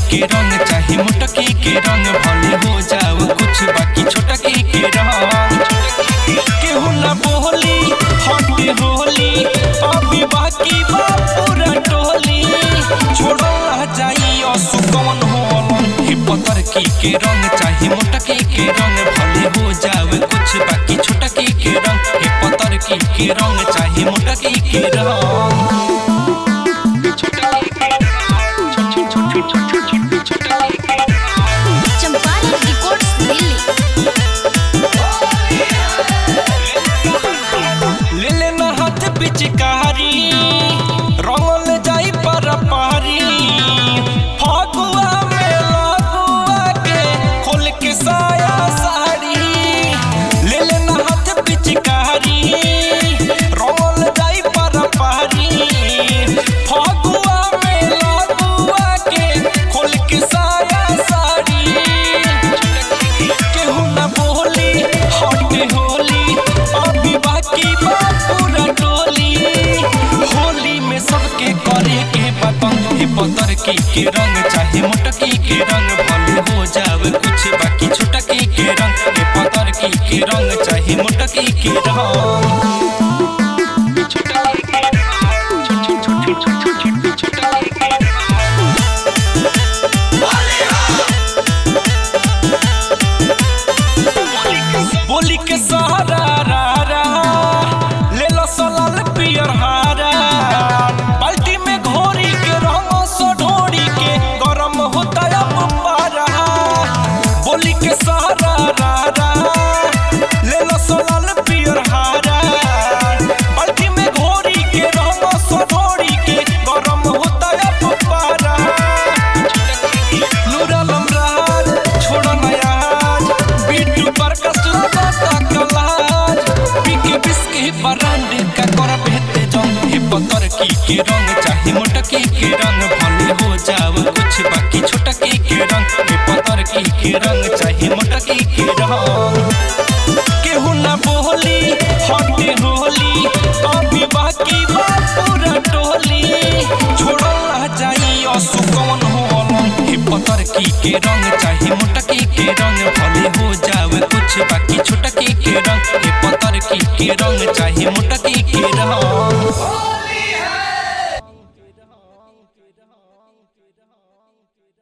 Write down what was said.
के रंग चाहे मोटकी के रंग भले हो जाओ कुछ बाकी छोटकी के रंग केहू ना बोली हटे होली अभी बाकी बा पूरा टोली छोड़ो ना जाई असु कौन होलन हे पतर की के रंग चाहे मोटकी के रंग भले हो जाओ कुछ बाकी छोटकी के रंग हे पतर की के रंग चाहे मोटकी के रंग चंपारण रिकॉर्ड्स दिल्ली ले लेना हाथ पिचकारी रंगल जाई पर पारी फागुआ में लगुआ के खोल के साया साड़ी ले लेना हाथ पिचकारी रंगल जाई पर पारी फागुआ में लगुआ के खोल के साया साड़ी केहू ना बोली हटे होली अभी बाकी बा पूरा टोली होली में सबके करे के पतंग हे पतर की के रंग चाहे मोटकी के रंग भले हो जावे कुछ बाकी छोटकी के रंग हे पतर की के रंग चाहे मोटकी के रंग बोली के सहारा रा रा ले लो सलाल पियर हारा बाल्टी में घोरी के रंग सो ढोरी के गरम होता अब पारा बोली के सहारा रा रा ले लो सलाल पियर हारा बाल्टी में घोरी के रंग सो ढोरी के गरम होता अब पारा नूरलम राज छोड़ो नया आज बीटू पर कसला बाता कलाज पीके बिस्के बरांडे का कर बेहते जंग हे पतर की के रंग चाहे मोटकी के रंग भले हो जाओ कुछ बाकी छोटकी के रंग हे पतर की के रंग चाहे मोटकी के रंग केहू ना बोली हटे होली अभी बाकी बा पूरा टोली छोड़ो ना जाई असु कौन होलन हे पतर की के रंग चाहे मोटकी के रंग भले हो जावे कुछ बाकी छोटकी के रंग हे पतर की के रंग चाहे मोटकी के रंग